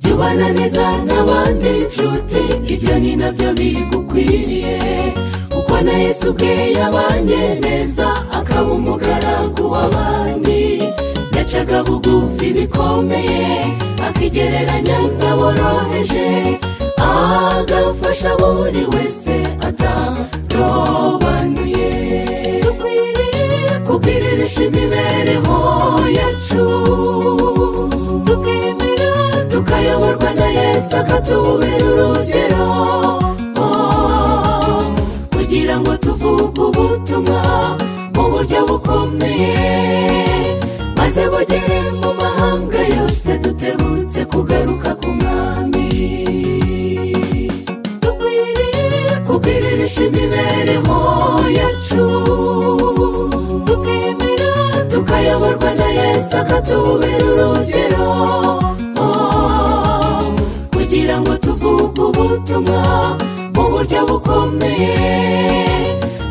kubana neza n'abandi nshuti ibyo ni nabyo bigukwiriye kuko na yesu ubwe yabanye neza akaba umugaragu w'abandi yacaga bugufi bikomeye akigereranya n'aboroheje agafasha buri wese atarobanuye dukwiriye kubwiririsha imibereho yacu tukemera tukayoborwa na yesu akatubera urugero Oh, kugira ngo tuvuge ubutumwa mu buryo bukomeye maze bugere mu mahanga yose dutebutse kugaruka ku mwami dukwiriye kubwiririsha imibereho yacu tukemera tukayoborwa na yesu akatubera urugero Oh, kugira ngo tuvuge ubutumwa mu buryo bukomeye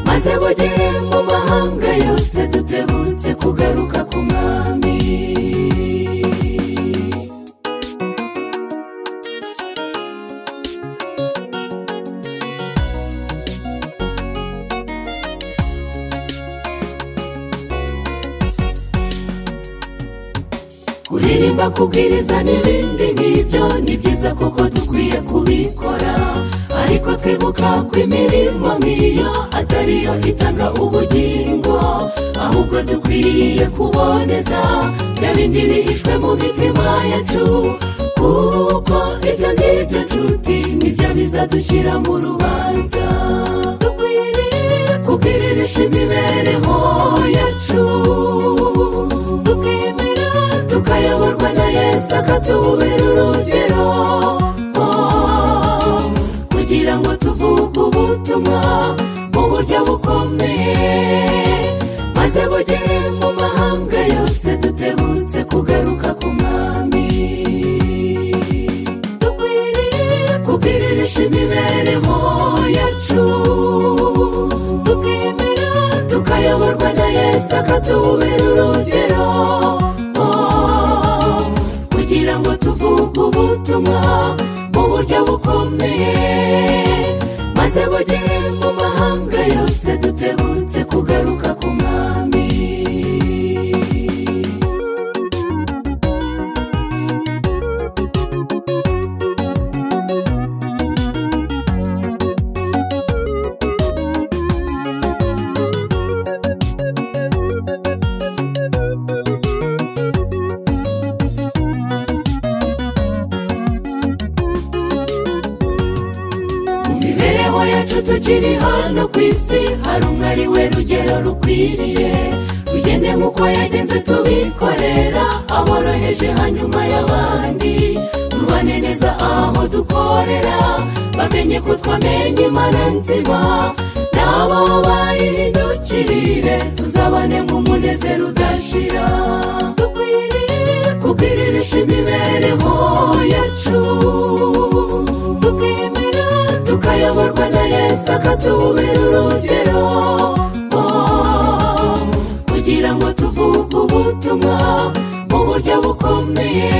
maze bugere mu mahanga yose dutebutse kugaruka ku mwami kuririmba kubwiriza n'ibindi nk'ibyo ni byiza kuko dukwiye kubikora ariko twibuka ko imirimo nk'iyo atariyo itanga ubugingo ahubwo dukwiriye kuboneza bya bindi bihishwe mu mitima yacu kuko ibyo ngibyo nshuti nibyo bizadushyira mu rubanza dukwiriye kubwiririsha imibereho yacu tukemera tukayoborwa na yesu akatubera urugero Oh, kugira ngo tuvuge ubutumwa mu buryo bukomeye maze bugere mu mahanga yose dutebutse kugaruka ku mwami dukwiriye kubwiririsha imibereho yacu tukemera tukayoborwa na yesu akatubera urugero Oh, kugira ngo tuvuge ubutumwa mu buryo bukomeye maze bugere mu mahanga yose dutebutse kugaruka ku mwami mu mibereho yacu tukiri hano ku isi hari umwe ari we rugero rukwiriye tugende nk'uko yagenze tubikorera aboroheje hanyuma y'abandi tubane neza aho dukorera bamenye ko twamenye imana nzima n'abo bayihindukirire tuzabane mu munezero udashira dukwiriye kubwiririsha imibereho yacu tukemera tukayoborwa na yesu akatubera urugero Oh, kugira ngo tuvuge ubutumwa mu buryo bukomeye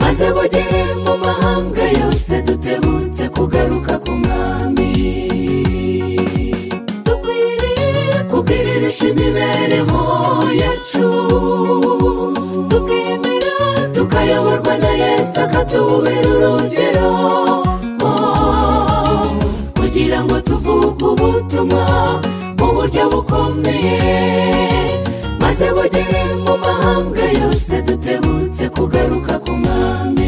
maze bugere mu mahanga yose dutebutse kugaruka ku mwami dukwiriye kubwiririsha imibereho yacu tukemera tukayoborwa na yesu akatubera urugero Oh, kugira ngo tuvuge ubutumwa mu buryo bukomeye maze bugere mu mahanga yose dutebutse kugaruka ku mwami